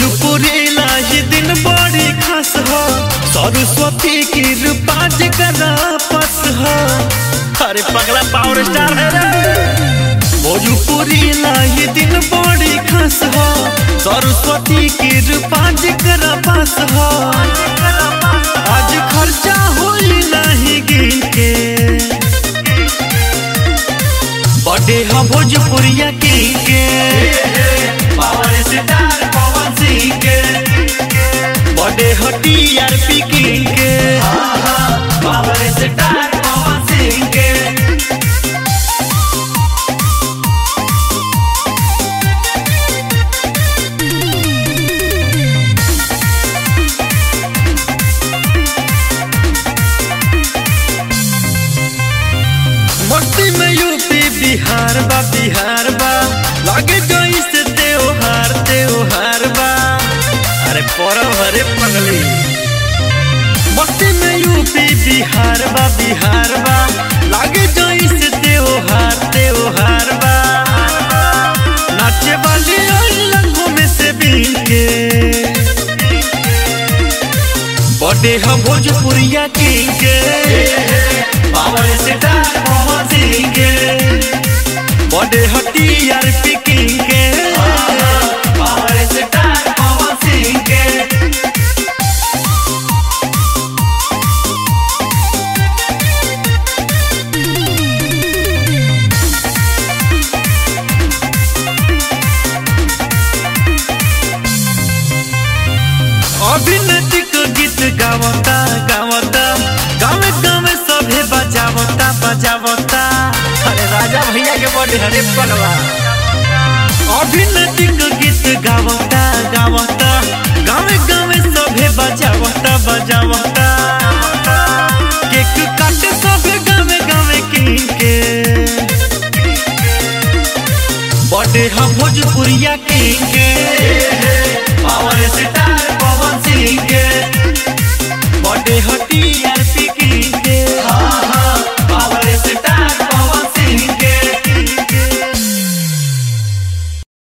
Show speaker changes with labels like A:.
A: भोजपुरी लाही दिन बड़ी खास हो सरस्वती की रूपा जगरा पस हो अरे पगला पावर स्टार है रे भोजपुरी लाही दिन बड़ी खास हो सरस्वती की रूपा जगरा पास हो आज खर्चा होई नहीं गिन के बर्थडे हम भोजपुरिया किंग के पावर स्टार पवन सिंह के बर्थडे हो टीआरपी किंग के पावर स्टार पवन सिंह के मस्ती में यूपी बिहार बा बिहार बा लागे जोई से त्योहार त्योहार बा अरे परब हरे पगली मस्ती में यूपी बिहार बा बिहार बा लागे जोई से त्योहार त्योहार बा नाचे वाली ओई लंगों में से बीन के बर्थडे हम भोजपुरिया किंग के पावर स्टार पवन सिंह के बर्थडे हम टीआरपी किंग के पावर स्टार पवन सिंह के अभिनेत्री को गीत गावता गावता गावे गावे सभे बजावता बजावता अरे राजा भैया के बर्थडे हरे पलवा अभिनेत्री को गीत गावता गावता गावे गावे सभे बजावता बजावता केक काटे सभे गावे गावे किंग के बर्थडे हम भोजपुरिया किंग के